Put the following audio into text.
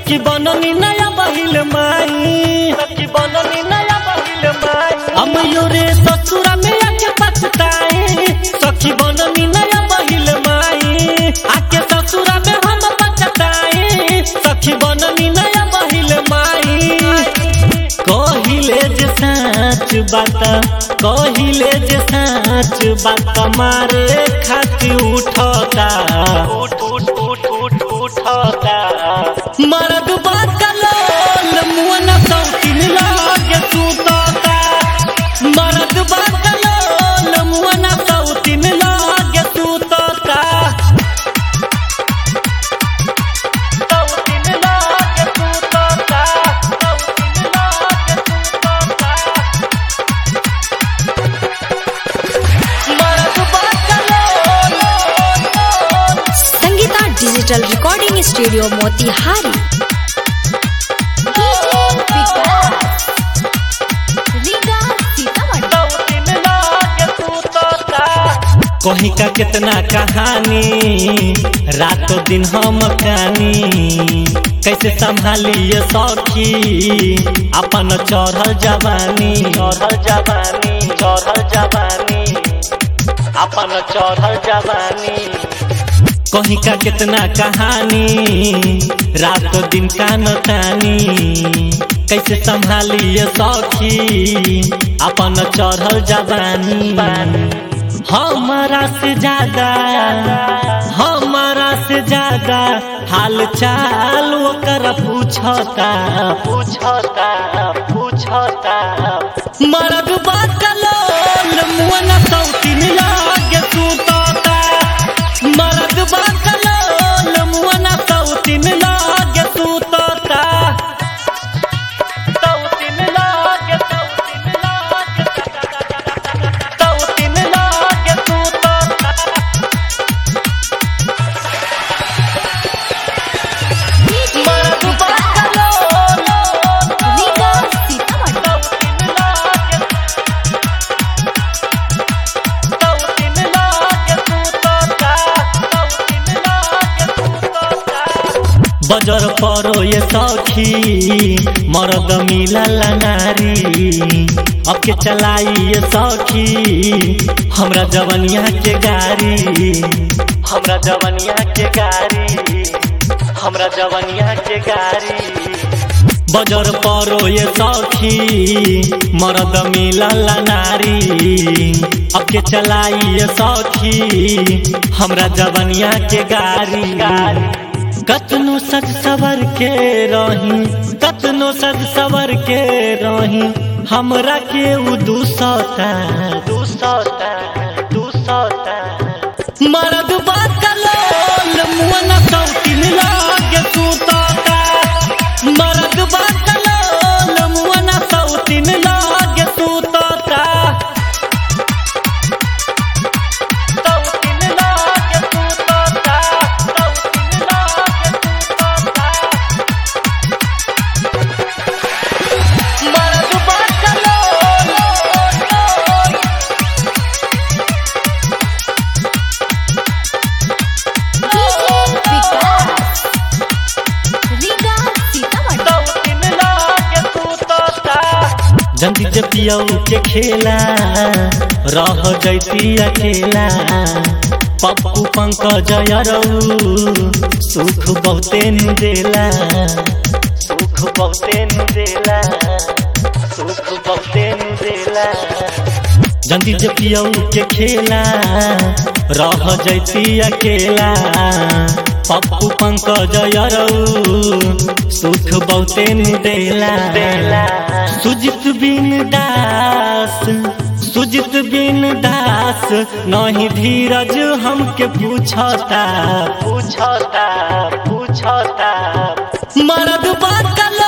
सखी बननी नया बहिल माई सखी बननी नया बहिल माई हम योरे ससुरा में आके पछताए सखी बननी नया बहिल माई आके ससुरा में हम पछताए सखी बननी नया बहिल माई कहिले जे साँच बात कहिले जे साँच बात मारे खाती उठता उठ उठ उठ उठ उठता मरद बाकलोल मुअन सौकिन लागे सुतता मरद बाकलोल मुअन सौकिन लागे सुतता सौकिन लागे सुतता सौकिन लागे सुतता मरद बाकलोल Sangeeta digital recording studio Motihari कहीं का कितना कहानी रातों दिन हम कहानी कैसे संभालिए सखी अपन चढ़ल जवानी चढ़ल जवानी चढ़ल जवानी अपन चढ़ल जवानी कहीं का कितना कहानी रात दिन कान तानी कैसे संभालिए सखी अपन चढ़ल जवानी हमारा से ज्यादा हमारा से ज्यादा हाल चाल ओकर पूछता पूछता पूछता मरद बाकलोल मुअन सौतीन लागे सुतता मरद बाकलोल मुअन सौतीन लागे सुतता सौतीन लागे सौतीन लागे सौतीन लागे सुतता मरद बाकलोल बजर परो ये सखी मरद मिलल नारी अब के चलाई ये सखी हमरा जवनिया के गाड़ी हमरा जवनिया के गाड़ी हमरा जवनिया के गाड़ी बजर परो ये सखी मरद मिलल नारी अब के चलाई ये सखी हमरा जवनिया के गाड़ी कतनो सज सवर के रही कतनो सज सवर के रही हमरा के उ दूसता दूसता दूसता मरद बाकलोल मुअन सौकिन लागे सुतता मरद बाकलोल मुअन सौकिन लागे सुतता सौकिन लागे सुतता सौकिन लागे सुतता मरद बाकलोल जल्दी जब पियऊ के खेला रह जैती अकेला पप्पू पंकज अरऊ सुख बहुते नु देला सुख बहुते नु देला सुख बहुते नु देला जल्दी जब पियऊ के खेला रह जैती अकेला पप्पू पंकज अरऊ सुख बहुते नु देला सुजित बिन दास सुजित बिन दास नहीं धीरज हमके पूछता पूछता पूछता मरद बात